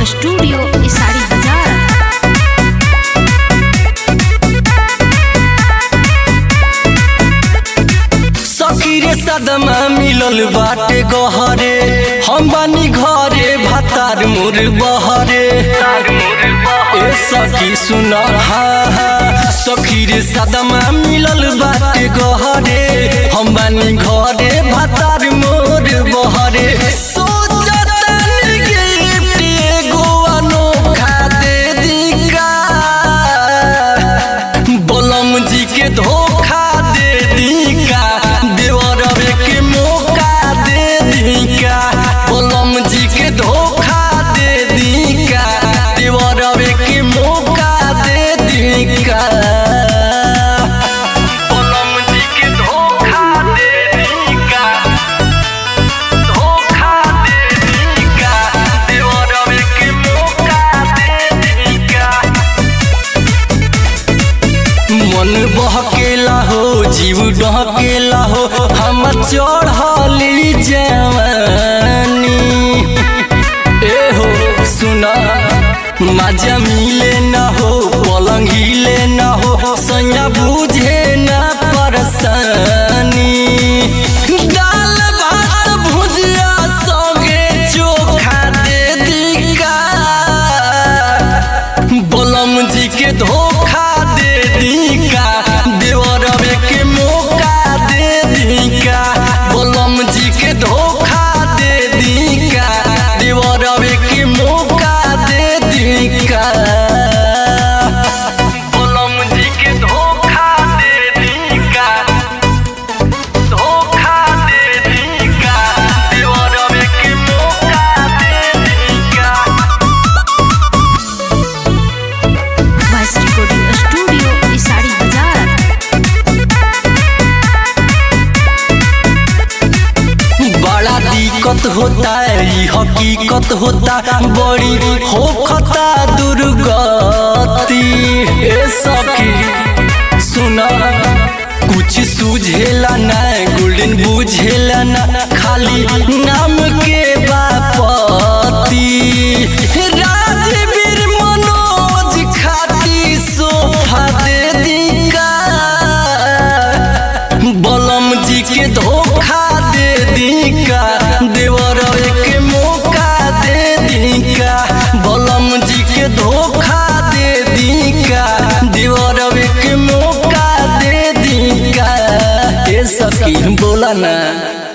studio sari बाजार सकीरे सदमा मिलल बाटे गहरे हम बानी घरे भातार मोर बहरे ए सखी सुन हा हा सखीरे सदमा मिलल बाटे गहरे हम बानी घरे भातार मोर बहरे सोचतानी गिफ्ट एगो अनोखा दे दी का बलम जी के धोखा दे दी का देवरवे के मौका दे दी का बलम जी के धोखा दे दी का देवरवे के मौका दे दी का बलम जी के धोखा दे दी का धोखा दे दी का देवरवे के मौका दे दी का मन बहकेला हो जीव डहकेला हो हम चढ़ली जवानी ए हो सुना मजा मिले न हो पलंग हिले न हो सैया बुझे न परसानी दाल भात भुजिया संगे चोखा दे दी का बलम जी के धोखा दे दी का देवरवे के मौका दे दी का बलम जी के धोखा दे दी का देवरवे के मौका दे दी का बलम जी के धोखा दे दी का धोखा दे दी का देवरवे के मौका दे दी का वॉइस रिकॉर्डिंग स्टूडियो साड़ी बाजार बड़ा दिक्कत होता है ई हकीकत होता बड़ी होखता दुर्गति ए सखी सुना कुछ सूझेला ना गोल्डन बुझेला ना खाली नाम के बापति राजवीर मनोज खाती सोफा दे दी का बलम जी के धोखा दे दी का देवर के मौका दे दी का बलम जी के धोखा दे दी का देवर के मौका दे दी का ए सखी बोला ना